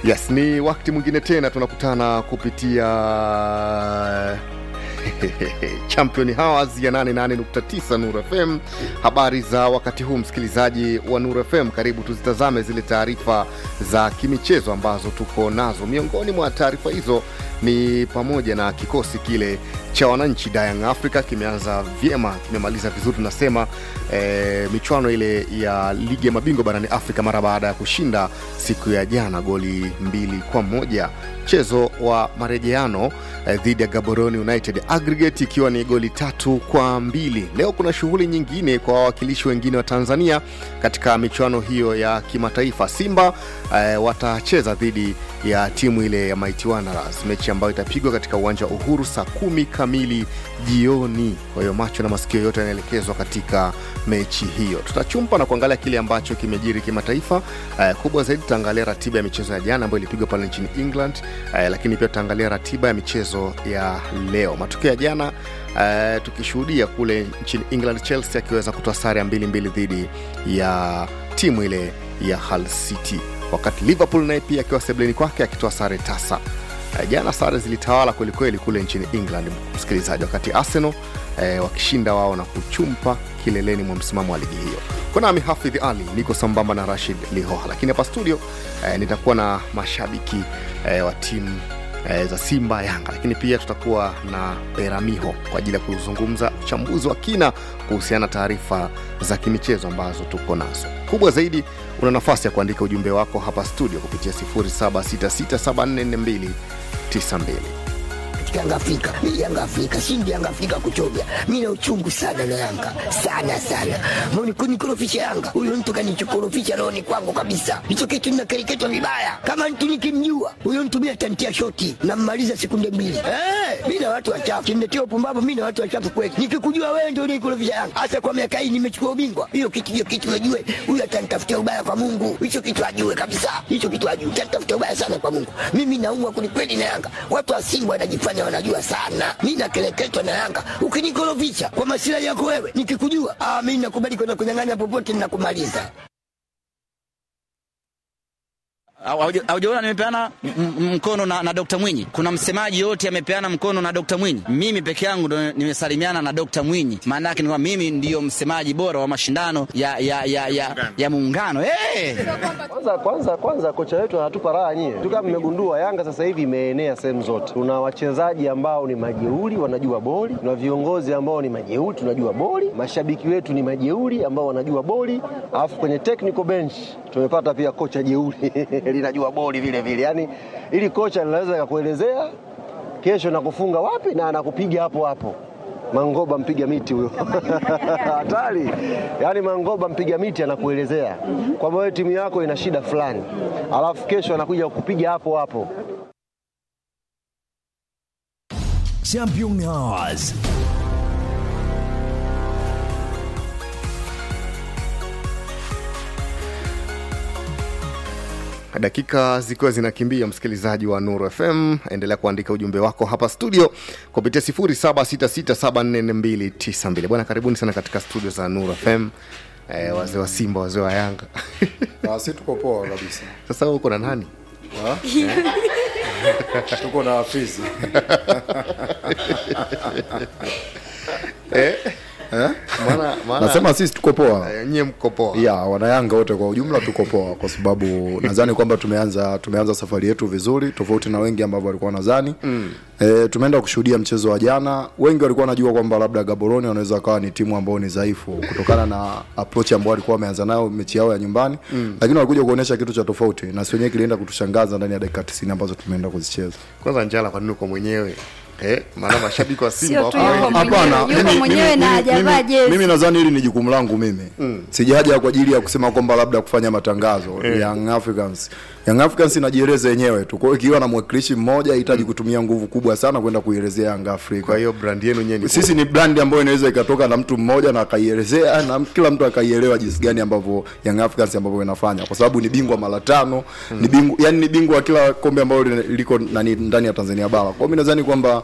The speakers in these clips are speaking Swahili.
Yes, ni wakati mwingine tena tunakutana kupitia Champion Hours ya 88.9 Nuru FM. Habari za wakati huu, msikilizaji wa Nuru FM, karibu tuzitazame zile taarifa za kimichezo ambazo tuko nazo. Miongoni mwa taarifa hizo ni pamoja na kikosi kile cha wananchi Young Africa kimeanza vyema, kimemaliza vizuri tunasema, e, michuano ile ya ligi ya mabingwa barani Afrika mara baada ya kushinda siku ya jana goli mbili kwa moja mchezo wa marejeano eh, dhidi ya Gaborone United aggregate ikiwa ni goli tatu kwa mbili. Leo kuna shughuli nyingine kwa wawakilishi wengine wa Tanzania katika michuano hiyo ya kimataifa. Simba eh, watacheza dhidi ya timu ile ya Mighty Wanderers, mechi ambayo itapigwa katika uwanja wa Uhuru saa kumi kamili jioni. Kwa hiyo macho na masikio yote yanaelekezwa katika mechi hiyo. Tutachumpa na kuangalia kile ambacho kimejiri kimataifa. Eh, kubwa zaidi tutaangalia ratiba ya michezo ya jana ambayo ilipigwa pale nchini England, eh, lakini pia tutaangalia ratiba ya michezo ya leo. Matokeo ya jana eh, tukishuhudia kule nchini England, Chelsea akiweza kutoa sare ya mbili mbili dhidi ya timu ile ya Hull City, wakati Liverpool naye pia akiwa sebleni kwake akitoa sare tasa. Eh, jana sare zilitawala kwelikweli kule nchini England, msikilizaji, wakati Arsenal eh, wakishinda wao na kuchumpa kileleni mwa msimamo wa ligi hiyo. Kwa nami Hafidh Ali niko sambamba na Rashid Lihoha, lakini hapa studio eh, nitakuwa na mashabiki eh, wa timu eh, za Simba, Yanga, lakini pia tutakuwa na Peramiho kwa ajili ya kuzungumza uchambuzi wa kina kuhusiana na taarifa za kimichezo ambazo tuko nazo. Kubwa zaidi, una nafasi ya kuandika ujumbe wako hapa studio kupitia 0766744292 Yanga Afrika, mimi Yanga Afrika, shindi Yanga Afrika kuchovya. Mimi na uchungu sana na Yanga, sana sana. Mbona kunikorofisha Yanga? Huyo mtu kanichokorofisha rohoni kwangu kabisa. Hicho kitu ninakereketwa vibaya. Kama mtu nikimjua, huyo mtu mimi atantia shoti na mmaliza sekunde mbili. Eh, mimi na watu wachafu. Kimletea upumbavu mimi na watu wachafu kweli. Nikikujua wewe ndio unikorofisha Yanga. Hasa kwa miaka hii nimechukua ubingwa. Hiyo kitu hiyo kitu najue. Huyo atanitafutia ubaya kwa Mungu. Hicho kitu ajue kabisa. Hicho kitu ajue. Atanitafutia ubaya sana kwa Mungu. Mimi naumwa kwelikweli na Yanga. Watu wa Simba wanajifanya wanajua sana. Mi nakeleketwa na Yanga. Ukinikorofisha kwa masilahi yako wewe, nikikujua ah, mi nakubali kwenda kunyang'anya popote, ninakumaliza. Haujaona nimepeana m- m- mkono na, na Dr. Mwinyi. Kuna msemaji yote amepeana mkono na Dr. Mwinyi. Mimi peke yangu ndo nimesalimiana na Dr. Mwinyi. Maana yake ni kwamba mimi ndiyo msemaji bora wa mashindano ya ya ya ya, ya muungano. Hey! Kwanza kwanza kwanza kocha wetu anatupa raha nyie. Tu kama mmegundua Yanga sasa hivi imeenea sehemu zote. Tuna wachezaji ambao ni majeuri wanajua boli, tuna viongozi ambao ni majeuri tunajua boli, mashabiki wetu ni majeuri ambao wanajua boli, alafu kwenye technical bench tumepata pia kocha jeuri linajua boli vile vile. Yaani ili kocha linaweza kukuelezea kesho nakufunga wapi na anakupiga hapo hapo. Mangoba mpiga miti huyo hatari. Yaani Mangoba mpiga miti anakuelezea kwamba wewe timu yako ina shida fulani, alafu kesho anakuja kukupiga hapo hapo. Champion Hours. dakika zikiwa zinakimbia msikilizaji wa nuru fm endelea kuandika ujumbe wako hapa studio kupitia 0766744292 bwana karibuni sana katika studio za nuru fm eh, wazee wa simba wazee wa yanga Ah, si tuko poa kabisa. sasa wewe uko na nani Ha? tuko na Hafizi. eh? maana, maana Nasema sisi tuko poa. eh, nyie mko poa ya wanayanga wote kwa ujumla tuko poa kwa sababu nadhani kwamba tumeanza tumeanza safari yetu vizuri tofauti na wengi ambao walikuwa nadhani mm. e, tumeenda kushuhudia mchezo wa jana wengi walikuwa wanajua kwamba labda gaboroni wanaweza kawa ni timu ambao ni dhaifu kutokana na approach ambao walikuwa wameanza nayo mechi yao ya nyumbani mm. lakini walikuja kuonyesha kitu cha tofauti na si wenyewe kilienda kutushangaza ndani ya dakika 90 ambazo tumeenda kuzicheza kwanza njala kwa nini uko mwenyewe eh? maana mashabiki wa simba Sio wako tu yuko wengi. mwenyewe, Hapana, yuko mimi- mwenyewe mimi- na mimi- hajavaa mimi- jezi. Mimi nadhani hili ni jukumu langu mimi mm. sijaja kwa ajili ya kusema kwamba labda kufanya matangazo mm. Young Africans Young Africans inajieleza yenyewe tu. Kwa hiyo ikiwa na mwakilishi mmoja hahitaji kutumia nguvu kubwa sana kwenda kuielezea Young Africa. kwa hiyo brand yenu nyewe ni sisi ni brand ambayo inaweza ikatoka na mtu mmoja na akaielezea na kila mtu akaielewa jinsi gani ambavyo Young Africans ambavyo inafanya kwa sababu ni bingwa mara tano mm. ni bingwa yani ni bingwa wa kila kombe ambalo liko nani ndani ya Tanzania bara. Kwa hiyo mimi nadhani kwamba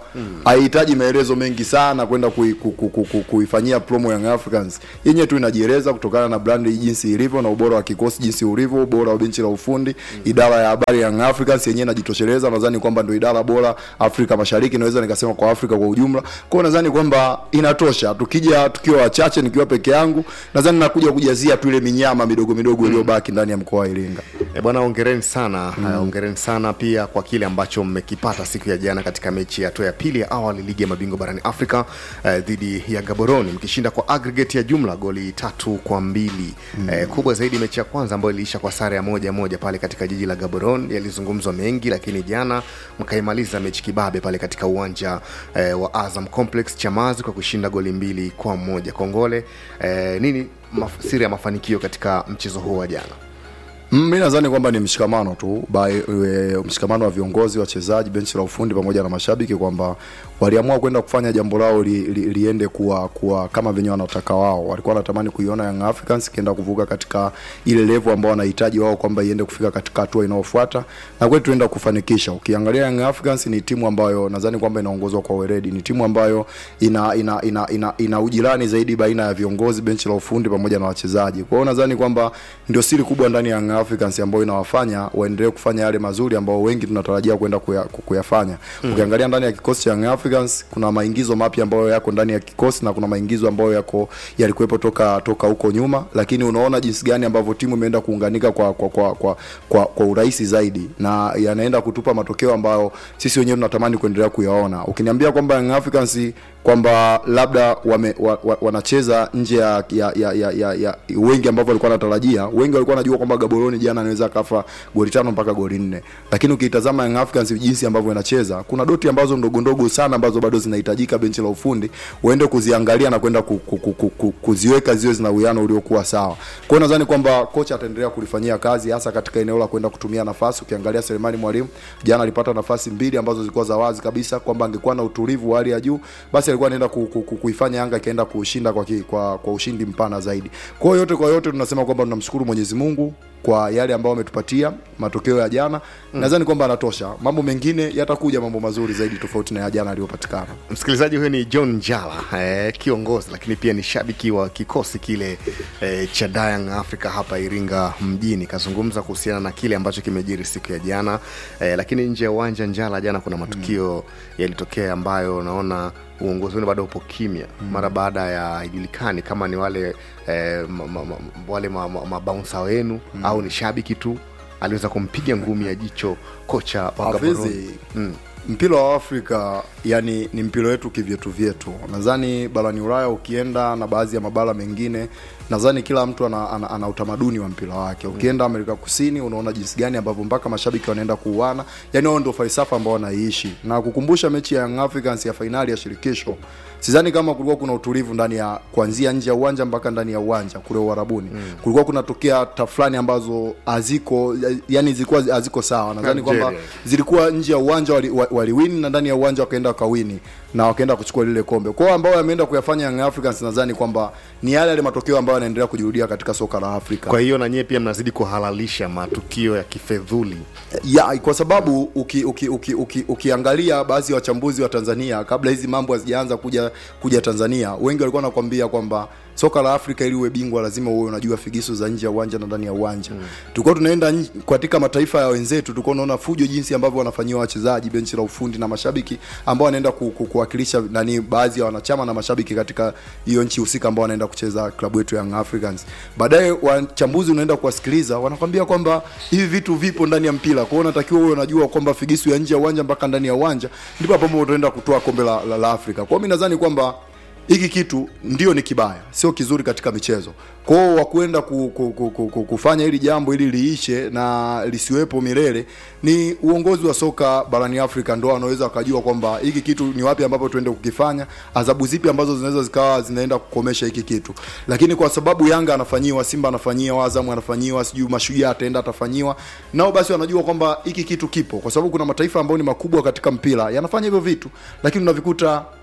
haihitaji maelezo mengi sana kwenda kui, ku, ku, ku, ku, kuifanyia promo Young Africans yenyewe tu inajieleza kutokana na brand jinsi ilivyo na ubora wa kikosi jinsi ulivyo, ubora wa benchi la ufundi, idara ya habari ya Young Africans yenyewe inajitosheleza. Nadhani kwamba ndio idara bora Afrika Mashariki, naweza nikasema kwa Afrika kwa ujumla. Kwa hiyo nadhani kwamba inatosha. Tukija tukiwa wachache, nikiwa peke yangu, nadhani nakuja kujazia tu ile minyama midogo midogo iliyobaki ndani ya mkoa wa Iringa. E bwana, ongereni sana mm. ongereni sana pia kwa kile ambacho mmekipata siku ya jana katika mechi ya hatua ya pili ya awali ligi ya mabingwa barani Afrika eh, dhidi ya Gaborone mkishinda kwa aggregate ya jumla goli tatu kwa mbili mm. eh, kubwa zaidi mechi ya kwanza ambayo iliisha kwa sare ya moja moja pale katika jiji la Gaborone. Yalizungumzwa mengi, lakini jana mkaimaliza mechi kibabe pale katika uwanja eh, wa Azam Complex Chamazi kwa kushinda goli mbili kwa moja. Kongole eh, nini maf- siri ya mafanikio katika mchezo huo wa jana? Mm, mi nadhani kwamba ni mshikamano tu by, e, mshikamano wa viongozi wachezaji benchi la ufundi pamoja na mashabiki kwamba waliamua kwenda kufanya jambo lao li, li, liende kuwa, kuwa kama venye wanataka wao walikuwa wanatamani kuiona Young Africans ikienda kuvuka katika ile level ambao wanahitaji wao kwamba iende kufika katika hatua inayofuata na kwetu tuenda kufanikisha ukiangalia Young Africans ni timu ambayo nadhani kwamba inaongozwa kwa weledi ni timu ambayo ina ina ina, ina, ina ujirani zaidi baina ya viongozi benchi la ufundi pamoja na wachezaji kwa hiyo nadhani kwamba ndio siri kubwa ndani ya Young Africans ambayo inawafanya waendelee kufanya yale mazuri ambao wengi tunatarajia kwenda kuya, kuyafanya mm. ukiangalia ndani ya kikosi cha Young Africans kuna maingizo mapya ambayo yako ndani ya kikosi na kuna maingizo ambayo yako yalikuwepo toka toka huko nyuma lakini unaona jinsi gani ambavyo timu imeenda kuunganika kwa kwa kwa, kwa, kwa, kwa urahisi zaidi na yanaenda kutupa matokeo ambayo sisi wenyewe tunatamani kuendelea kuyaona ukiniambia kwamba Young Africans kwamba labda wame, wa, wa, wanacheza nje ya, ya, ya, ya, ya, ya wengi ambavyo walikuwa wanatarajia wengi walikuwa wanajua kwamba Gaborone jana anaweza akafa goli tano mpaka goli nne lakini ukitazama Young Africans jinsi ambavyo inacheza kuna doti ambazo ndogo ndogo sana ambazo bado zinahitajika benchi la ufundi uende kuziangalia na kwenda ku, ku, ku, ku, ku, kuziweka ziwe zina uwiano uliokuwa sawa kwa hiyo nadhani kwamba kocha ataendelea kulifanyia kazi hasa katika eneo la kwenda kutumia nafasi ukiangalia Selemani Mwalimu jana alipata nafasi mbili ambazo zilikuwa za wazi kabisa kwamba angekuwa na utulivu wa hali ya juu basi alikuwa anaenda ku, ku, ku, kuifanya Yanga ikaenda kushinda kwa, ki, kwa, kwa ushindi mpana zaidi. Kwa hiyo yote kwa yote tunasema kwamba tunamshukuru Mwenyezi Mungu kwa yale ambayo ametupatia matokeo ya jana mm. nadhani kwamba anatosha mambo mengine yatakuja mambo mazuri zaidi tofauti na ya jana aliyopatikana msikilizaji huyo ni john njala eh, kiongozi lakini pia ni shabiki wa kikosi kile eh, cha Young africa hapa iringa mjini kazungumza kuhusiana na kile ambacho kimejiri siku ya jana eh, lakini nje ya uwanja njala jana kuna matukio mm. yalitokea ambayo naona uongozi wenu bado upo kimya mm. mara baada ya haijulikani kama ni wale eh, ma, ma, ma, wale mabaunsa ma, ma wenu mm. au ni shabiki tu aliweza kumpiga ngumi ya jicho kocha wa Gaborone mm mpira wa afrika yani ni mpira wetu kivyetu vyetu nadhani barani ulaya ukienda na baadhi ya mabara mengine nadhani kila mtu ana, ana, ana utamaduni wa mpira wake ukienda amerika kusini unaona jinsi gani ambavyo mpaka mashabiki wanaenda kuuana yani wao ndio falsafa ambao wanaiishi na kukumbusha mechi ya Young Africans ya fainali ya shirikisho sidhani kama kulikuwa kuna utulivu ndani ya kuanzia nje ya uwanja mpaka ndani ya uwanja kule uharabuni mm. kulikuwa kunatokea tafulani ambazo haziko yani zilikuwa haziko sawa nadhani kwamba zilikuwa nje ya uwanja waliwini wali, wali na ndani ya uwanja wakaenda wakawini na wakaenda kuchukua lile kombe kwao ambao yameenda kuyafanya Young Africans nadhani kwamba ni yale yale matokeo ambayo yanaendelea kujirudia katika soka la Afrika. Kwa hiyo na nyie pia mnazidi kuhalalisha matukio ya kifedhuli ya kwa sababu uki, uki, uki, uki, ukiangalia baadhi ya wachambuzi wa Tanzania kabla hizi mambo hazijaanza kuja kuja Tanzania, wengi walikuwa wanakwambia kwamba soka la Afrika ili uwe bingwa lazima uwe unajua figisu za nje ya uwanja na ndani ya uwanja. Mm. Tulikuwa tunaenda katika mataifa ya wenzetu, tulikuwa tunaona fujo jinsi ambavyo wanafanyiwa wachezaji, benchi la ufundi na mashabiki ambao wanaenda ku, ku, kuwakilisha nani baadhi ya wanachama na mashabiki katika hiyo nchi husika ambao wanaenda kucheza klabu yetu Young Africans. Baadaye wachambuzi unaenda kuwasikiliza, wanakwambia kwamba hivi vitu vipo ndani ya mpira. Kwa hiyo unatakiwa uwe unajua kwamba figisu ya nje ya uwanja mpaka ndani ya uwanja ndipo hapo utaenda kutoa kombe la, la, la Afrika. Kwa hiyo mimi nadhani kwamba hiki kitu ndio ni kibaya sio kizuri katika michezo kwao wakuenda ku, ku, ku, ku, ku, kufanya hili jambo ili liishe na lisiwepo milele ni uongozi wa soka barani afrika ndo wanaweza wakajua kwamba hiki kitu ni wapi ambapo tuende kukifanya adhabu zipi ambazo zinaweza zikawa zinaenda kukomesha hiki kitu lakini kwa sababu yanga anafanyiwa simba anafanyiwa azamu anafanyiwa sijui mashujaa ataenda atafanyiwa nao basi wanajua kwamba hiki kitu kipo kwa sababu kuna mataifa ambayo ni makubwa katika mpira yanafanya hivyo vitu lakini unavikuta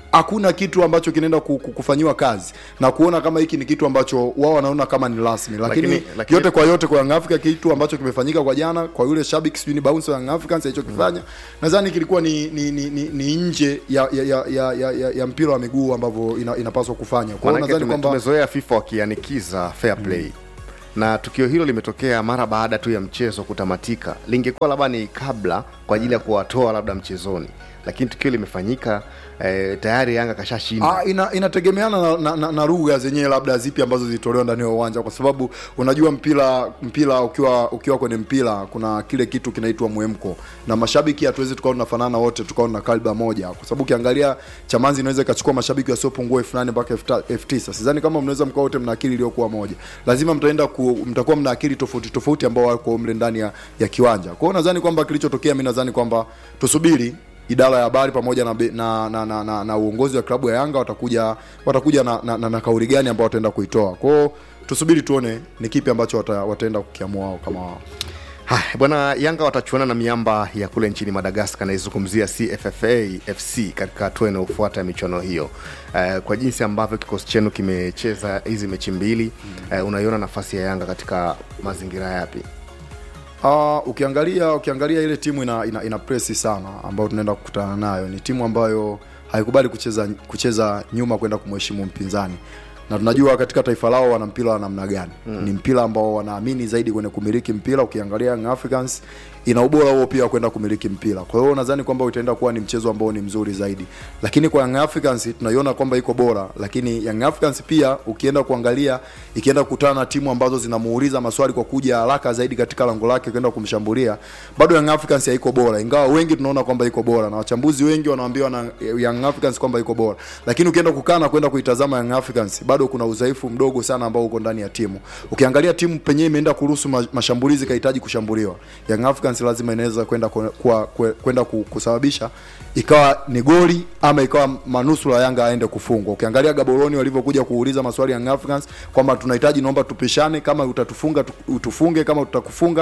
hakuna kitu ambacho kinaenda ku- ku- kufanyiwa kazi na kuona kama hiki ni kitu ambacho wao wanaona kama ni rasmi lakini, Lakini- lakini- yote kwa yote kwa Young Africa kitu ambacho kimefanyika kwa jana kwa yule shabiki sijui ni bounce wa Young Africans alichokifanya nadhani kilikuwa ni ni, ni, ni, ni nje ya ya, ya, ya, ya, ya, ya mpira wa miguu ambavyo ina, inapaswa kufanya kwa hiyo Manake nadhani tume, kwamba tumezoea FIFA wakianikiza fair play na tukio hilo limetokea mara baada tu ya mchezo kutamatika. Lingekuwa labda ni kabla kwa ajili ya kuwatoa labda mchezoni, lakini tukio limefanyika eh, tayari Yanga kashashinda. Ah, ina, inategemeana na, na, na, na lugha zenyewe labda zipi ambazo zilitolewa ndani ya uwanja, kwa sababu unajua mpira mpira ukiwa ukiwa kwenye mpira kuna kile kitu kinaitwa mwemko, na mashabiki hatuwezi tukawa tunafanana wote tukawa na kalba moja, kwa sababu ukiangalia Chamanzi inaweza ikachukua mashabiki wasiopungua elfu nane mpaka elfu ta- elfu tisa. Sidhani kama mnaweza mkawa wote mna akili iliyokuwa moja, lazima mtaenda ku, mtakuwa mna akili tofauti tofauti ambao wako mle ndani ya, ya kiwanja. Kwa hiyo nadhani kwamba kilichotokea, mimi nadhani kwamba tusubiri idara ya habari pamoja na, be- na, na, na, na, na uongozi wa klabu ya Yanga watakuja watakuja na, na, na, na kauli gani ambao wataenda kuitoa. Kwa hiyo tusubiri tuone ni kipi ambacho wata, wataenda kukiamua wao kama wao. Haya bwana, Yanga watachuana na miamba ya kule nchini Madagaskar, naizungumzia CFFA FC katika hatua inayofuata ya michuano hiyo. Eh, kwa jinsi ambavyo kikosi chenu kimecheza hizi mechi mbili, eh, unaiona nafasi ya Yanga katika mazingira yapi? Uh, ukiangalia ukiangalia ile timu ina, ina, ina presi sana ambayo tunaenda kukutana nayo. Ni timu ambayo haikubali kucheza kucheza nyuma kwenda kumheshimu mpinzani, na tunajua katika taifa lao wana mpira wa namna gani. Mm. Ni mpira ambao wanaamini zaidi kwenye kumiliki mpira. Ukiangalia Young Africans ina ubora huo pia kwenda kumiliki mpira. Kwa hiyo nadhani kwamba utaenda kuwa ni mchezo ambao ni mzuri zaidi, lakini kwa Young Africans tunaiona kwamba iko bora, lakini Young Africans pia ukienda kuangalia ikienda kukutana na timu ambazo zinamuuliza maswali kwa kuja haraka zaidi katika lango lake kwenda kumshambulia, bado Young Africans haiko bora, ingawa wengi tunaona kwamba iko bora na wachambuzi wengi wanaambiwa na Young Africans kwamba iko bora, lakini ukienda kukaa na kwenda kuitazama Young Africans bado kuna udhaifu mdogo sana ambao uko ndani ya timu. Ukiangalia timu penyewe imeenda kuruhusu ma- mashambulizi kahitaji kushambuliwa, Young Africans lazima inaweza kwenda kwa- kwa- kwa- kwenda ku- kusababisha ikawa ni goli ama ikawa manusura Yanga aende kufungwa. Ukiangalia Gaboroni walivyokuja kuuliza maswali Young Africans kwamba tunahitaji, naomba tupishane, kama utatufunga tu- utufunge, kama tutakufunga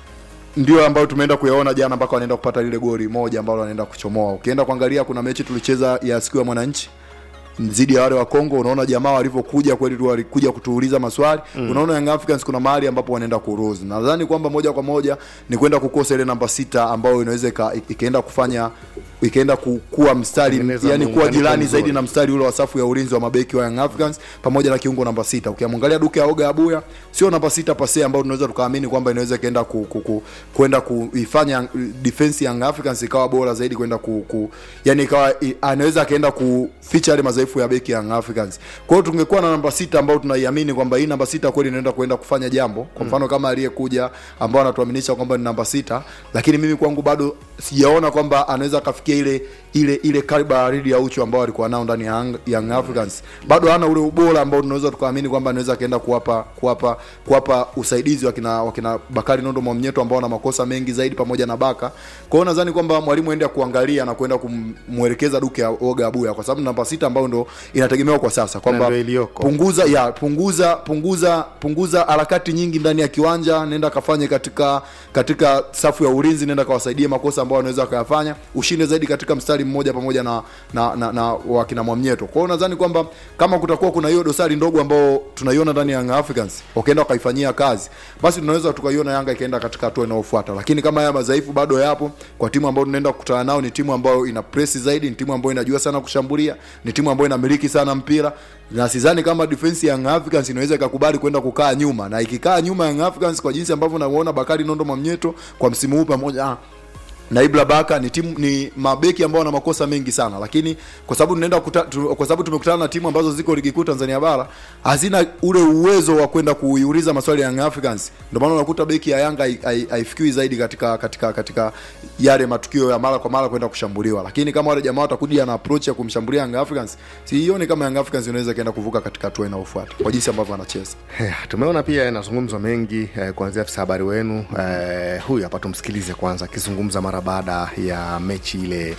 ndio ambayo tumeenda kuyaona jana mpaka wanaenda kupata lile goli moja ambalo wanaenda kuchomoa. Ukienda kuangalia kuna mechi tulicheza ya siku ya mwananchi dhidi ya wale wa Kongo, unaona jamaa walivyokuja kweli tu walikuja kutuuliza maswali mm. Unaona Young Africans kuna mahali ambapo wanaenda kuruzi. Nadhani kwamba moja kwa moja ni kwenda kukosa ile namba sita ambayo inaweza ika- ikaenda kufanya ikaenda ku- kuwa mstari Tengeneza yani kuwa muunganiko jirani mzuri. zaidi na mstari ule wa safu ya ulinzi wa mabeki wa Young Africans pamoja na kiungo namba sita. Ukiamwangalia Duke Aoga Abuya sio namba sita pase ambayo tunaweza tukaamini kwamba inaweza ikaenda ku, ku, ku, kwenda kuifanya defense ya Young Africans ikawa bora zaidi kwenda ku, ku yani ikawa i- anaweza akaenda kuficha yale madhaifu ya beki ya Young Africans. Kwa hiyo tungekuwa na namba sita ambayo tunaiamini kwamba hii namba sita kweli inaenda kwenda kufanya jambo. Kwa mfano kama aliyekuja ambao anatuaminisha kwamba ni namba sita, lakini mimi kwangu bado sijaona kwamba anaweza akafikia ile ile ile kaliba ya Ridi ya Ucho ambao alikuwa nao ndani ya Young- Young Africans. Bado hana ule ubora ambao tunaweza tukaamini kwamba anaweza akaenda kuwapa kuwapa kuwapa usaidizi wakina wakina Bakari Nondo Mwamnyeto ambao wana makosa mengi zaidi pamoja na Baka. Kwa hiyo nadhani kwamba mwalimu aende kuangalia na kwenda kumwelekeza Duke ya Oga Abuya kwa sababu namba sita ambayo ndo inategemewa kwa sasa kwamba ndio iliyoko. punguza ya punguza punguza punguza harakati nyingi ndani ya kiwanja, nenda kafanye katika katika safu ya ulinzi, nenda kawasaidie makosa ambayo wanaweza wakayafanya, ushinde zaidi katika mstari mmoja pamoja na na, na, na wakina Mwamnyeto. Kwa hiyo nadhani kwamba kama kutakuwa kuna hiyo dosari ndogo ambao tunaiona ndani ya Young Africans, wakaenda wakaifanyia kazi, basi tunaweza tukaiona Yanga ikaenda katika hatua inayofuata. Lakini kama haya madhaifu bado yapo kwa timu ambayo tunaenda kukutana nao, ni timu ambayo ina press zaidi, ni timu ambayo inajua sana kushambulia, ni timu ambayo inamiliki sana mpira na sidhani kama defense ya Young Africans inaweza ikakubali kwenda kukaa nyuma, na ikikaa nyuma Young Africans kwa jinsi ambavyo namuona Bakari Nondo Mwamnyeto kwa msimu huu pamoja ah, na Ibra Baka ni timu ni mabeki ambao wana makosa mengi sana, lakini kwa sababu tunaenda kuta, tu, kwa sababu tumekutana na timu ambazo ziko ligi kuu Tanzania bara hazina ule uwezo wa kwenda kuiuliza maswali ya Young Africans. Ndio maana unakuta beki ya Yanga hai- hai- haifikiwi zaidi katika katika katika yale matukio ya mara kwa mara kwenda kushambuliwa, lakini kama wale jamaa watakuja na approach ya kumshambulia Young Africans, sioni kama Young Africans inaweza kaenda kuvuka katika hatua inayofuata kwa jinsi ambavyo wanacheza. Eh, tumeona pia yanazungumzwa mengi eh, kuanzia afisa habari wenu eh, huyu hapa tumsikilize kwanza akizungumza mara baada ya mechi ile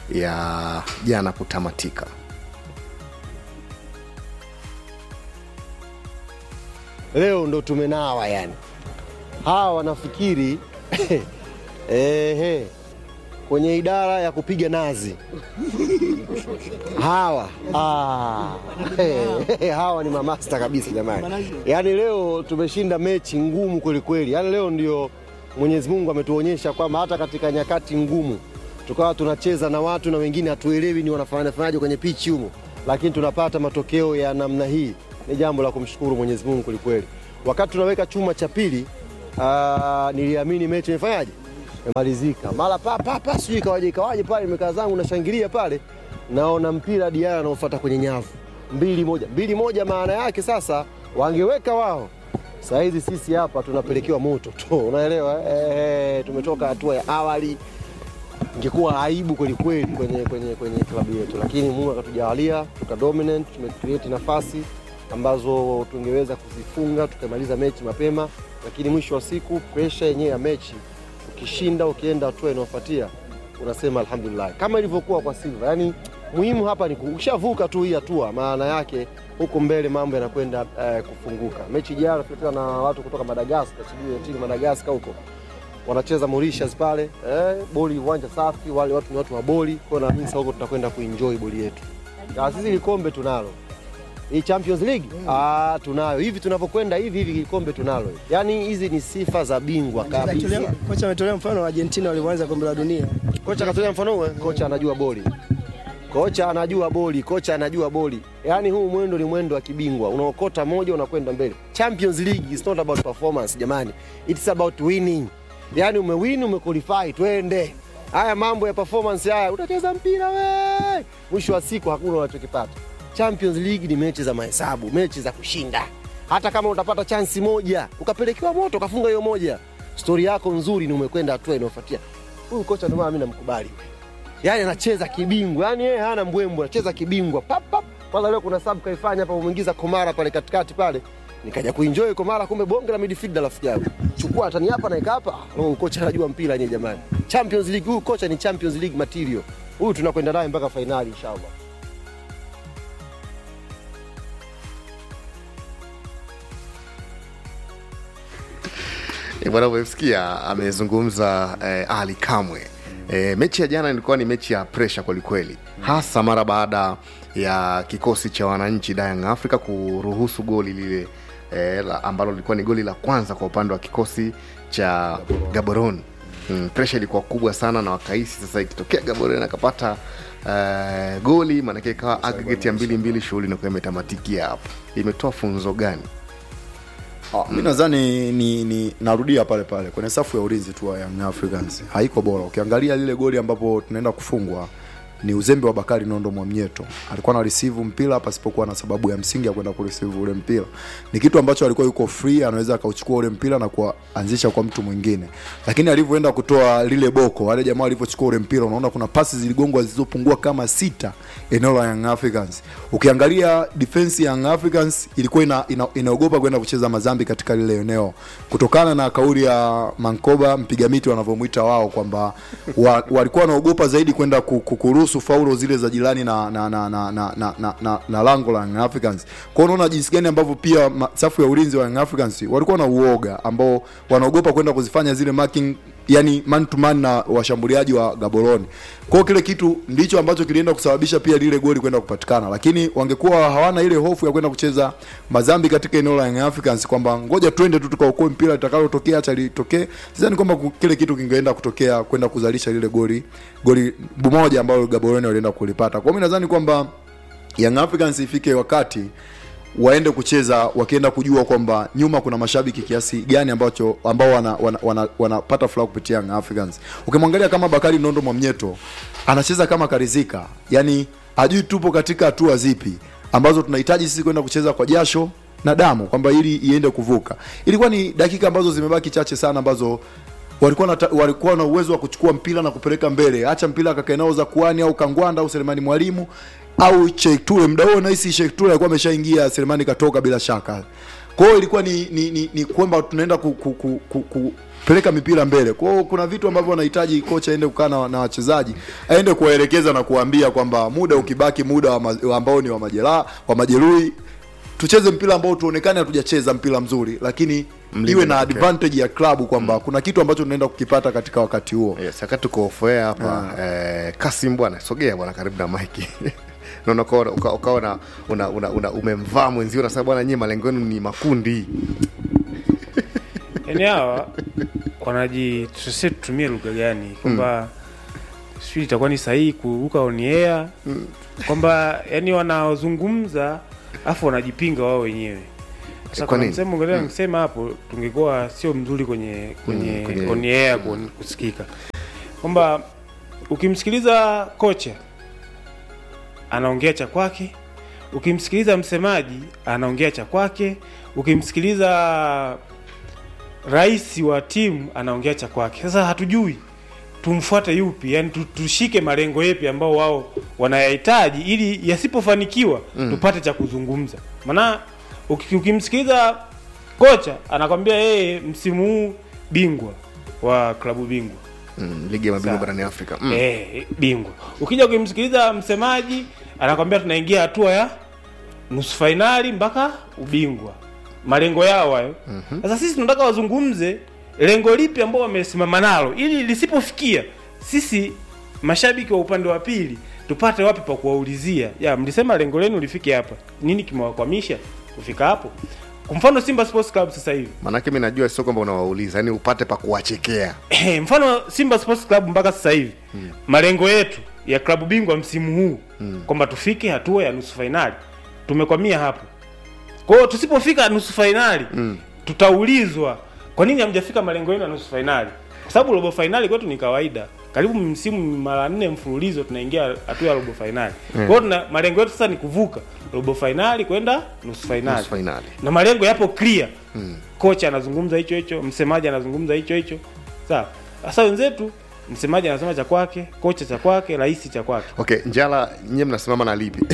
ya jana kutamatika leo ndo tumenawa yani. Hawa wanafikiri ehe, kwenye idara ya kupiga nazi hawa ah, hey, hawa ni mamasta kabisa jamani. Yaani leo tumeshinda mechi ngumu kweli kweli. Yaani leo ndio Mwenyezi Mungu ametuonyesha kwamba hata katika nyakati ngumu tukawa tunacheza na watu na wengine hatuelewi ni wanafanyafanyaje kwenye pichi humo, lakini tunapata matokeo ya namna hii, ni jambo la kumshukuru Mwenyezi Mungu kweli kweli. Wakati tunaweka chuma cha pili, ah, niliamini mechi imefanyaje imemalizika mara pa pa pa, sijui ikawaje ikawaje pale, nimekaa zangu nashangilia pale, naona mpira Diara anaofuata kwenye nyavu, mbili moja mbili moja. Maana yake sasa wangeweka wao, saa hizi sisi hapa tunapelekewa moto tu, unaelewa eh? Eh, tumetoka hatua ya awali, ingekuwa aibu kweli kweli kwenye, kwenye, kwenye klabu yetu, lakini Mungu akatujalia tuka dominant, tumecreate nafasi ambazo tungeweza kuzifunga tukamaliza mechi mapema, lakini mwisho wa siku presha yenyewe ya mechi ukishinda ukienda hatua inayofuatia unasema alhamdulillah, kama ilivyokuwa kwa Silva. Yani muhimu hapa ni ku- ukishavuka tu hii hatua, maana yake huko mbele mambo yanakwenda eh, kufunguka. Mechi jana tulikutana na watu kutoka Madagascar, sijui timu Madagascar huko wanacheza Mauritius pale eh, boli uwanja safi, wale watu ni watu wa boli, kwa hiyo naamini sasa huko tutakwenda kuenjoy boli yetu. Na sisi kikombe tunalo hii Champions League ah, tunayo hivi tunavyokwenda hivi hivi, kikombe tunalo. Yani hizi ni sifa za bingwa kabisa. Kocha ametolea mfano wa Argentina walivyoanza kombe la dunia. Kocha akatolea mfano huo, kocha anajua boli, kocha anajua boli, kocha anajua boli. Yaani huu mwendo ni mwendo wa kibingwa, unaokota moja unakwenda mbele. Champions League is not about performance jamani, it's about winning. Yaani umewin umequalify, twende. Haya mambo ya performance haya, utacheza mpira we, mwisho wa siku hakuna unachokipata. Champions League ni mechi za mahesabu, mechi za kushinda. Hata kama utapata chansi moja ukapelekewa moto ukafunga hiyo moja, stori yako nzuri ni umekwenda hatua inayofuatia. Huyu kocha ndio maana mimi namkubali. Yaani anacheza kibingwa, yaani yeye hana mbwembwe, anacheza kibingwa. Pap pap. Kwanza leo kuna sub kaifanya hapa, umeingiza Komara pale katikati pale. Nikaja kuenjoy Komara, kumbe bonge la midfielder rafiki yangu. Chukua tani hapa na ika hapa. Huyu kocha anajua mpira yenyewe jamani. Champions League, huyu kocha ni Champions League material. Huyu tunakwenda naye mpaka fainali inshallah. E, bwana umemsikia amezungumza eh, Ali Kamwe. E, mechi ya jana ilikuwa ni mechi ya presha kwelikweli, hasa mara baada ya kikosi cha wananchi Young Africa kuruhusu goli lile e, la, ambalo lilikuwa ni goli la kwanza kwa upande wa kikosi cha Gaborone. Mm, presha ilikuwa kubwa sana na wakahisi sasa ikitokea Gaborone akapata uh, goli maanake ikawa aggregate ya mbili mbili, shughuli inakuwa imetamatikia hapo. Imetoa funzo gani? Ah, mi nadhani ni, ni narudia pale pale kwenye safu ya ulinzi tu wa Young Africans haiko bora. Ukiangalia lile goli ambapo tunaenda kufungwa ni uzembe wa Bakari Nondo Mwamnyeto. Alikuwa na receive mpira pasipokuwa na sababu ya msingi ya kwenda kureceive ule mpira. Ni kitu ambacho alikuwa yuko free, anaweza akauchukua ule mpira na kuanzisha kwa mtu mwingine, lakini alivyoenda kutoa lile boko, wale jamaa walivyochukua ule mpira, unaona kuna pasi ziligongwa zilizopungua kama sita eneo la Young Africans. Ukiangalia defense ya Young Africans ilikuwa ina, ina, inaogopa kwenda kucheza mazambi katika lile eneo kutokana na kauli ya Mankoba mpiga miti wanavyomwita wao kwamba wa, walikuwa wanaogopa zaidi kwenda ku- ku- kuruhusu faulo zile za jirani na na na na na, na, na, na, na lango la Young Africans. Kwa hiyo unaona jinsi gani ambavyo pia ma, safu ya ulinzi wa Young Africans walikuwa na uoga ambao wanaogopa kwenda kuzifanya zile marking yani man to man na washambuliaji wa Gaborone. Kwa hiyo kile kitu ndicho ambacho kilienda kusababisha pia lile goli kwenda kupatikana, lakini wangekuwa hawana ile hofu ya kwenda kucheza mazambi katika eneo la Young Africans kwamba ngoja twende tu tukaokoe mpira litakalotokea acha litokee. Sidhani kwamba ku- kile kitu kingeenda kutokea kwenda kuzalisha lile goli goli moja ambalo Gaborone walienda kulipata. Kwa hiyo mimi nadhani kwamba Young Africans ifike wakati waende kucheza wakienda kujua kwamba nyuma kuna mashabiki kiasi gani ambacho ambao wanapata wana, wana, wanapata furaha kupitia Young Africans. Ukimwangalia kama Bakari Nondo Mwamnyeto anacheza kama karizika, yani ajui tupo katika hatua zipi ambazo tunahitaji sisi kwenda kucheza kwa jasho na damu kwamba ili iende kuvuka. Ilikuwa ni dakika ambazo zimebaki chache sana ambazo walikuwa na, walikuwa na uwezo wa kuchukua mpira na kupeleka mbele, acha mpira akakae nao za kuani au Kangwanda au Selemani Mwalimu au Sheikh Ture. Muda huo nahisi Sheikh Ture alikuwa ameshaingia, Selemani katoka bila shaka. Kwa hiyo ilikuwa ni ni, ni, ni kwamba tunaenda ku, ku, ku, ku, ku peleka mipira mbele. Kwa hiyo kuna vitu ambavyo wanahitaji kocha aende kukaa na, na wachezaji aende kuwaelekeza na kuwaambia kwamba muda ukibaki, muda wa ma, ambao ni wa majeraha wa majeruhi tucheze mpira ambao tuonekane hatujacheza mpira mzuri, lakini Mlinde iwe na matokeo. advantage ya klabu kwamba kuna kitu ambacho tunaenda kukipata katika wakati huo yes, wakati tuko ofoea hapa eh, kasim bwana sogea bwana karibu na maiki naona ukawa uka, uka una, una, una, una umemvaa mwenzio unasema bwana nyie malengo yenu ni makundi yani hawa wanaji sisi tutumie lugha gani kwamba sijui itakuwa ni sahihi kuruka on air kwamba yani wanaozungumza afu wanajipinga wao wenyewe sasa Kwa kuna nini? msemo ngine nikisema hapo tungekuwa sio mzuri kwenye kwenye, Mm, kwenye- on air ku- kusikika kwamba ukimsikiliza kocha anaongea cha kwake ukimsikiliza msemaji anaongea cha kwake ukimsikiliza rais wa timu anaongea cha kwake sasa hatujui tumfuate yupi yani tu- tushike malengo yepi ambao wao wanayahitaji ili yasipofanikiwa mm. tupate cha kuzungumza maana uki- ukimsikiliza kocha anakwambia yeye msimu huu bingwa wa klabu bingwa mm, ligi ya mabingwa Sawa. barani afrika mm. eh, bingwa ukija ukimsikiliza msemaji anakwambia tunaingia hatua ya nusu fainali mpaka ubingwa malengo yao hayo sasa sisi tunataka wazungumze lengo lipi ambao wamesimama nalo ili lisipofikia sisi mashabiki wa upande wa pili tupate wapi pa kuwaulizia ya mlisema lengo lenu lifike hapa nini kimewakwamisha kufika hapo kwa mfano simba sports club sasa hivi maanake mi najua sio kwamba unawauliza yani upate pa kuwachekea Eh, mfano Simba Sports Club mpaka sasa hivi mm. malengo yetu ya klabu bingwa msimu huu mm. kwamba tufike hatua ya nusu fainali tumekwamia hapo. Kwa hiyo tusipofika nusu fainali mm. tutaulizwa kwa nini hamjafika malengo yenu ya nusu fainali, kwa sababu robo fainali kwetu ni kawaida. Karibu msimu mara nne mfululizo tunaingia hatua ya robo fainali. Kwa hiyo tuna malengo yetu sasa ni kuvuka robo fainali kwenda nusu fainali nusu fainali na malengo yapo clear mm. kocha anazungumza hicho hicho msemaji anazungumza hicho hicho sawa sasa wenzetu msemaji anasema cha kwake kocha cha kwake rais cha kwake okay njala nyie mnasimama na lipi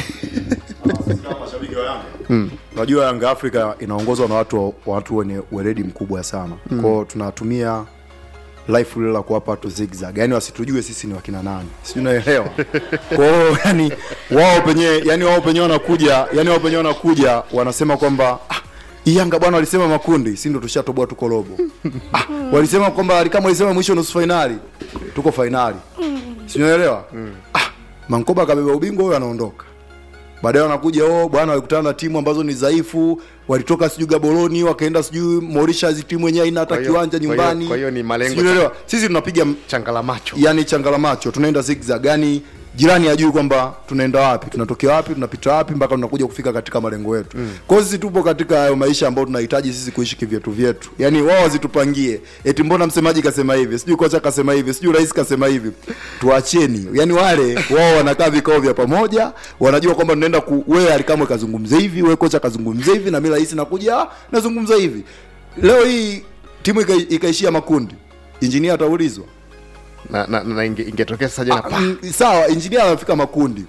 unajua yanga africa inaongozwa na watu watu wenye weledi mkubwa sana mm. kwao tunatumia life lile la kuwapa watu zigzag yani wasitujue sisi ni wakina nani sijui unaelewa kwao yani wao penyewe yani wao penyewe wanakuja yani wao penyewe wanakuja wanasema kwamba ah, hii yanga bwana walisema makundi si ndo tushatoboa tuko robo ah, walisema kwamba kama walisema mwisho nusu fainali tuko fainali siunaelewa ah, mankoba akabeba ubingwa huyo anaondoka baadaye wanakuja oh bwana walikutana na timu ambazo ni dhaifu walitoka sijui gaboroni wakaenda sijui Mauritius timu yenyewe haina hata Kwa hiyo- kiwanja kwa hiyo- nyumbani kwa hiyo ni malengo- Sijui unaelewa? sisi tunapiga changala macho yani changala macho tunaenda zigzag yani jirani hajui kwamba tunaenda wapi tunatokea wapi tunapita wapi mpaka tunakuja kufika katika malengo yetu mm. kwa hiyo sisi tupo katika hayo maisha ambayo tunahitaji sisi kuishi kivyetu vyetu yani wao wazitupangie eti mbona msemaji kasema hivi sijui kocha kasema hivi sijui rais kasema hivi tuacheni yani wale wao wanakaa vikao vya pamoja wanajua kwamba tunaenda ku wewe alikamwe kazungumze hivi wewe kocha kazungumze hivi na mimi rais nakuja ah, nazungumza hivi leo hii timu ika- ikaishia makundi injinia ataulizwa na, na, na inge- ingetokea sasa jana Ah, mm, sawa injinia anafika makundi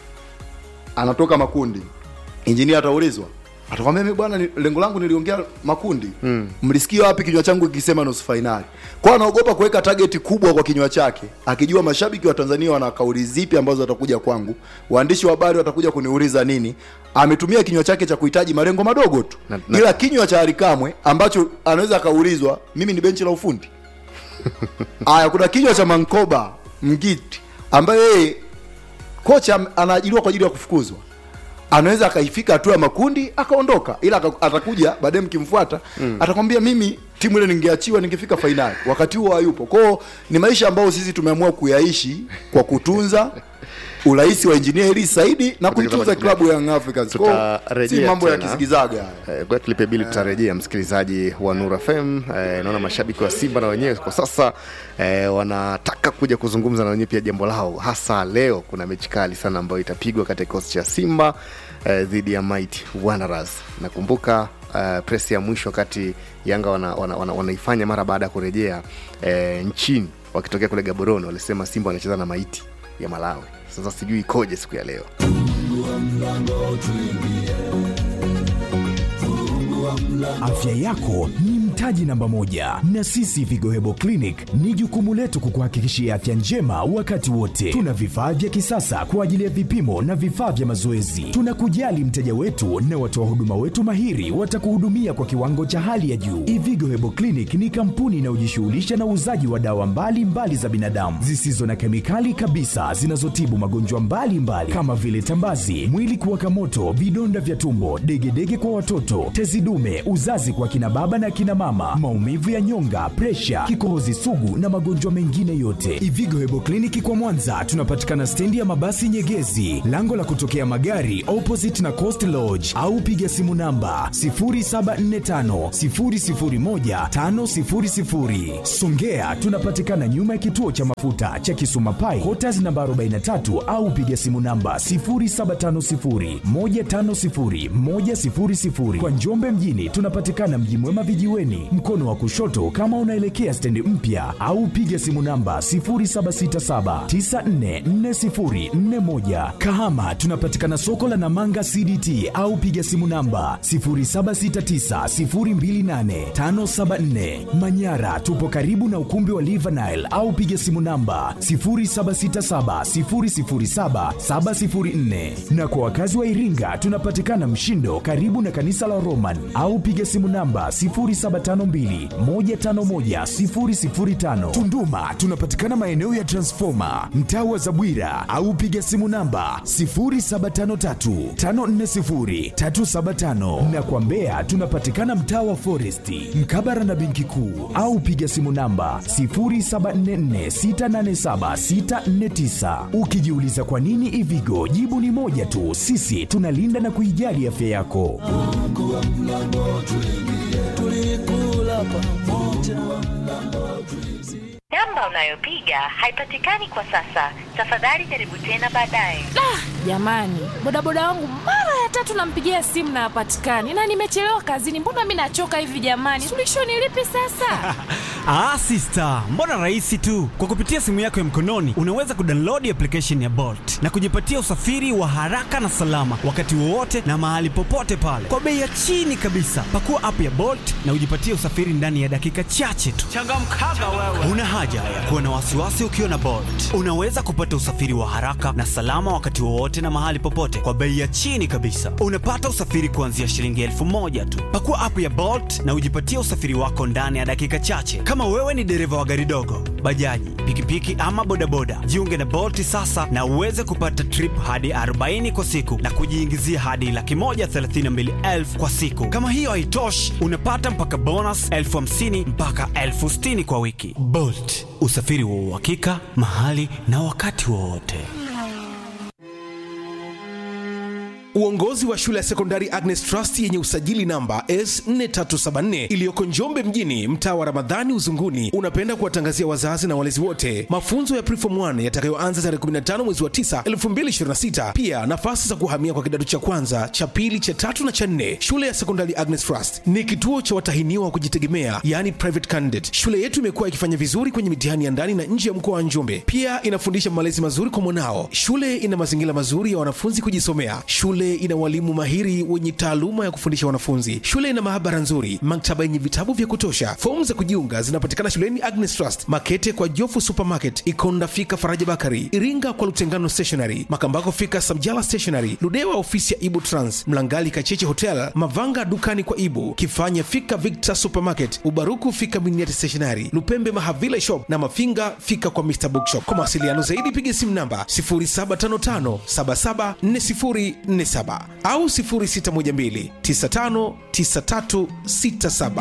anatoka makundi injinia ataulizwa atakwambia mimi bwana ni- lengo langu niliongea makundi mm. mlisikia wapi kinywa changu kikisema nusu fainali kwa anaogopa kuweka target kubwa kwa kinywa chake akijua mashabiki wa tanzania wana kauli zipi ambazo watakuja kwangu waandishi wa habari watakuja kuniuliza nini ametumia kinywa chake cha kuhitaji malengo madogo tu Na- na- ila kinywa cha alikamwe ambacho anaweza akaulizwa mimi ni benchi la ufundi Aya, kuna kinywa cha Mankoba Mgiti ambaye yeye kocha am- anaajiriwa kwa ajili ya kufukuzwa, anaweza akaifika hatua ya makundi akaondoka, ila aka- atakuja baadaye, mkimfuata mm. atakwambia mimi timu ile ningeachiwa ningefika fainali, wakati huo hayupo. Kwao ni maisha ambayo sisi tumeamua kuyaishi kwa kutunza urais wa injinia Eli Saidi na kuitunza klabu ya Young Africans. Kwao si Tutarejea mambo ya tena. kisigizaga haya. Eh, kwa tulipe bili tutarejea msikilizaji wa Nura FM. Eh, naona mashabiki wa Simba na wenyewe kwa sasa eh, wanataka kuja kuzungumza na wenyewe pia jambo lao, hasa leo kuna mechi kali sana ambayo itapigwa kati ya kikosi cha Simba eh, dhidi ya Mighty Wanderers. Nakumbuka uh, press ya mwisho wakati Yanga wanaifanya wana, wana, wanaifanya mara baada ya kurejea eh, nchini wakitokea kule Gaborone, walisema Simba wanacheza na Mighty ya Malawi. Sasa sijui ikoje siku ya leo. Afya yako ni mtaji namba moja, na sisi Vigo Hebo Clinic ni jukumu letu kukuhakikishia afya njema wakati wote. Tuna vifaa vya kisasa kwa ajili ya vipimo na vifaa vya mazoezi. Tunakujali mteja wetu na watoa huduma wetu mahiri watakuhudumia kwa kiwango cha hali ya juu. Ivigo Hebo Clinic ni kampuni inayojishughulisha na uuzaji wa dawa mbalimbali mbali za binadamu zisizo na kemikali kabisa zinazotibu magonjwa mbalimbali kama vile tambazi, mwili kuwaka moto, vidonda vya tumbo, degedege kwa watoto, tezi dume, uzazi kwa kina baba na kina mama, maumivu ya nyonga, presha, kikohozi sugu na magonjwa mengine yote. Ivigo Hebo Kliniki kwa Mwanza tunapatikana stendi ya mabasi Nyegezi, lango la kutokea magari opposite na Coast Lodge, au piga simu namba 0745 001 500. Songea tunapatikana nyuma ya kituo cha mafuta cha Kisuma Pai, Quarters namba 43 au piga simu namba 0750 150 100. Kwa Njombe mjini tunapatikana Mji Mwema vijiweni, mkono wa kushoto kama unaelekea stendi mpya, au piga simu namba 0767944041. Kahama tunapatikana soko la Namanga CDT au piga simu namba 0769028574. Manyara tupo karibu na ukumbi wa Live Nile au piga simu namba 0767007704. Na kwa wakazi wa Iringa tunapatikana Mshindo karibu na kanisa la Roman au piga simu namba 0752151005. Tunduma tunapatikana maeneo ya Transformer mtaa wa Zabwira au piga simu namba 0753540375 na kwa Mbeya tunapatikana mtaa wa Foresti mkabara na benki kuu au piga simu namba 0744687649. Ukijiuliza kwa nini Ivigo, jibu ni moja tu, sisi tunalinda na kuijali afya yako. Namba unayopiga haipatikani kwa sasa. Tafadhali jaribu tena baadaye. Jamani, bodaboda wangu mara ya tatu nampigia simu na hapatikani, na nimechelewa kazini. Mbona mi nachoka hivi jamani? Suluhisho ni lipi sasa? Ah, sister, mbona rahisi tu. Kwa kupitia simu yako ya mkononi unaweza kudownload application ya Bolt na kujipatia usafiri wa haraka na salama wakati wowote na mahali popote pale kwa bei ya chini kabisa. Pakua app ya Bolt na ujipatie usafiri ndani ya dakika chache tu. Changamkaga wewe. Una haja ya kuwa na wasiwasi ukiwa na Bolt. Unaweza kupata usafiri wa haraka na salama wakati wowote na mahali popote kwa bei ya chini kabisa. Unapata usafiri kuanzia shilingi elfu moja tu. Pakua app ya Bolt na ujipatie usafiri wako ndani ya dakika chache. Kama wewe ni dereva wa gari dogo, bajaji, pikipiki ama bodaboda, jiunge na Bolt sasa na uweze kupata trip hadi 40 kwa siku na kujiingizia hadi laki moja thelathini na mbili elfu kwa siku. Kama hiyo haitoshi, unapata mpaka bonus elfu hamsini mpaka elfu sitini kwa wiki. Bolt, usafiri wa uhakika mahali na wakati wowote. Uongozi wa shule ya sekondari Agnes Trust yenye usajili namba S4374 iliyoko Njombe mjini, mtaa wa Ramadhani Uzunguni, unapenda kuwatangazia wazazi na walezi wote mafunzo ya Preform 1 yatakayoanza tarehe 15 mwezi wa 9 2026. Pia nafasi za kuhamia kwa kidato cha kwanza, cha pili, cha tatu na cha nne. Shule ya sekondari Agnes Trust ni kituo cha watahiniwa wa kujitegemea, yani private candidate. Shule yetu imekuwa ikifanya vizuri kwenye mitihani ya ndani na nje ya mkoa wa Njombe. Pia inafundisha malezi mazuri kwa mwanao. Shule ina mazingira mazuri ya wanafunzi kujisomea. Shule ina walimu mahiri wenye taaluma ya kufundisha wanafunzi. Shule ina maabara nzuri, maktaba yenye vitabu vya kutosha. Fomu za kujiunga zinapatikana shuleni Agnes Trust, Makete kwa Jofu Supermarket, Ikonda fika Faraja Bakari, Iringa kwa Lutengano Stationery, Makambako fika Samjala Stationery, Ludewa ofisi ya Ibu Trans, Mlangali Kacheche Hotel, Mavanga dukani kwa Ibu, Kifanya fika Victor Supermarket, Ubaruku fika Miniati Stationery, Lupembe Mahavile Shop na Mafinga fika kwa Mr Bookshop. Kwa mawasiliano zaidi piga simu namba 0755 774047 au 0612 959367.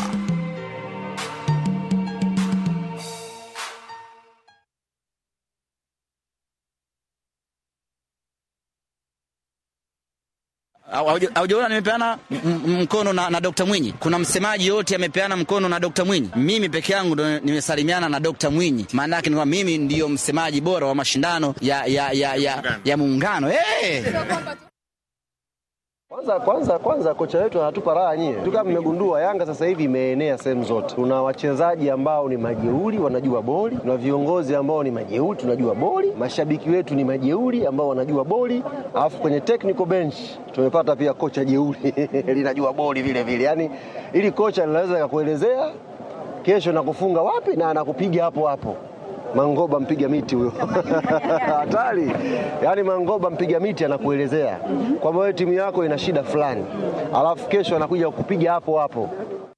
Haujaona nimepeana m- m- mkono na, na Dr. Mwinyi. Kuna msemaji yote amepeana mkono na Dr. Mwinyi. Mimi peke yangu ndo nimesalimiana na Dr. Mwinyi. Maana yake ni kwamba mimi ndiyo msemaji bora wa mashindano ya ya ya ya, ya muungano. Hey! Kwanza kwanza kwanza kocha wetu hatupa raha nyie. Tu kama mmegundua Yanga sasa hivi imeenea sehemu zote. Tuna wachezaji ambao ni majeuri wanajua boli, tuna viongozi ambao ni majeuri tunajua boli, mashabiki wetu ni majeuri ambao wanajua boli, alafu kwenye technical bench tumepata pia kocha jeuri linajua boli vile vile. Yaani ili kocha linaweza kakuelezea kesho nakufunga wapi na anakupiga hapo hapo. Mangoba mpiga miti huyo hatari. Yaani Mangoba mpiga miti anakuelezea kwamba wewe timu yako ina shida fulani, alafu kesho anakuja kukupiga hapo hapo.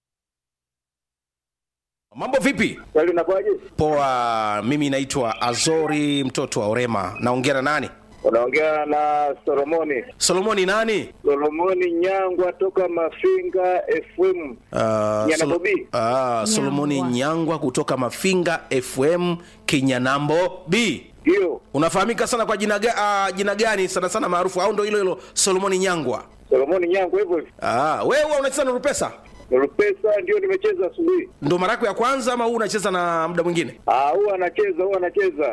Mambo vipi? Kweli unakuwaje? Poa, mimi naitwa Azori mtoto wa Orema. Naongea na nani? Unaongea na Solomoni. Solomoni nani? Solomoni Nyangwa toka Mafinga FM. Uh, Nyanambo B. uh, Solomoni Nyangwa kutoka Mafinga FM Kinyanambo B. Ndio. Unafahamika sana kwa jina, ga, uh, jina gani sana sana maarufu au ndo hilo hilo Solomoni Nyangwa? Solomoni Nyangwa hivyo hivyo. Ah, wewe huwa unacheza na Rupesa? Rupesa ndio nimecheza asubuhi. Ndo mara yako ya kwanza ama huu unacheza na muda mwingine? Ah, huwa anacheza, huwa anacheza.